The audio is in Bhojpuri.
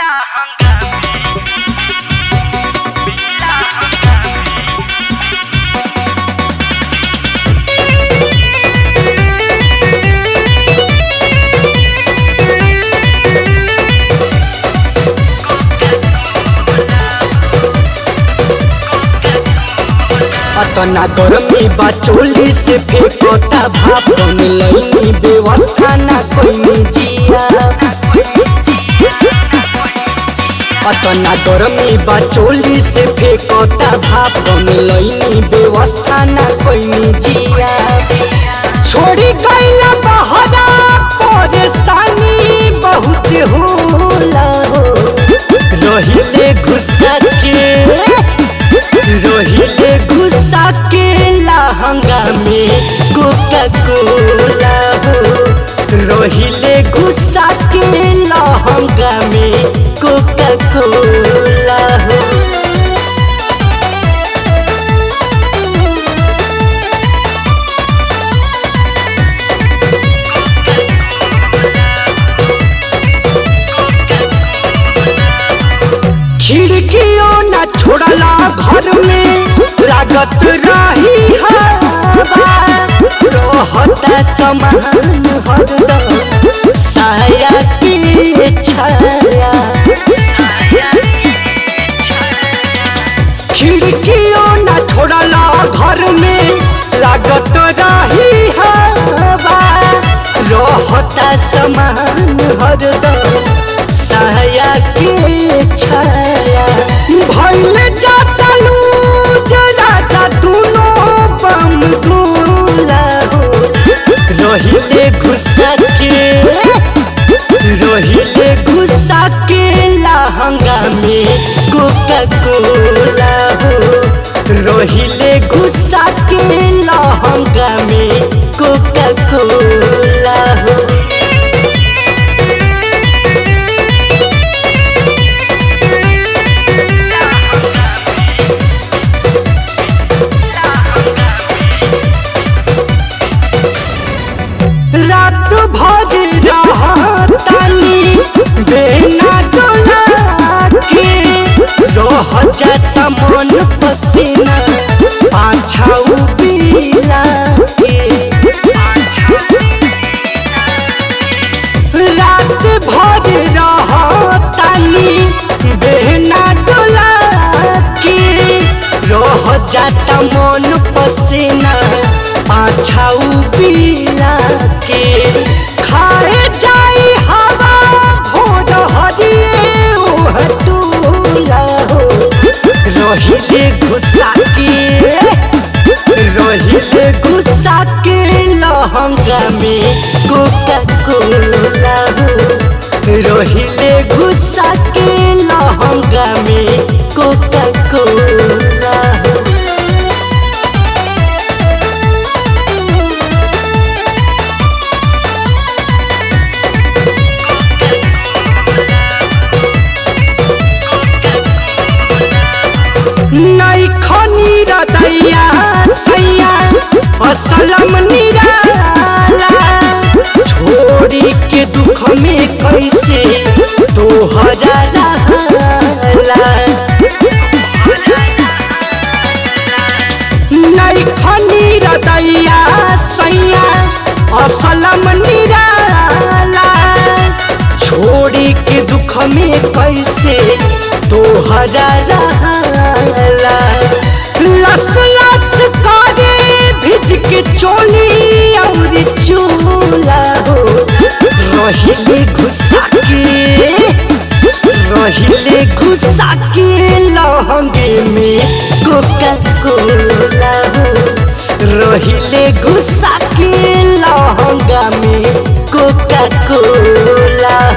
तना गरमी बा चोली से फेंकता भाप मिलैनी व्यवस्था ना कोई जिया अतना गरमी बा चोली से फेंकता भाप मिलैनी व्यवस्था ना कोई जिया छोड़ी गईला बहरा परेशानी बहुत होला हो रहिले गुस्सा के रहिले गुस्सा के लहंगा में कोका कोला हो रहिले गुस्सा के लहंगा में कोका कोला हो खिड़कियों न छोड़ला घर में लागत रही हवा रहता समान हरदम साया के छाया खिड़कियों न छोड़ला घर में लागत रही हवा रहता समान हरदम साया के छाया भैल जाता लूज राजा दोनों बम दूला हो रहिले गुस्सा के रहिले गुस्सा के लहंगा में कोका कोला हो रहिले गुस्सा के लहंगा में कोका कोला हो रात भर रहतानी बेना डोला के रह जाता मन पसीना पाछाऊ पीला के रात भर रहतानी बेना डोला के रह जाता मन पसीना पाछाऊ पीला के खाए जाई हवा भोर हरिए हटूला हो रहिले गुस्सा के रहिले गुस्सा के लहंगा में कोका कोला हो रहिले गुस्सा के लहंगा में कोका कोला हो नहीं खनी रदैया सैया असलम निराला छोड़ी के दुख में कैसे तोहरा रहला नहीं खनी रदैया सैया असलम निराला छोड़ी के दुख में कैसे तोहरा रहला लस लस करे भिज के चोली और चूला हो रहिले गुस्सा के रहिले गुस्सा के लहंगे में कोका कोला हो रहिले गुस्सा के लहंगा में कोका कोला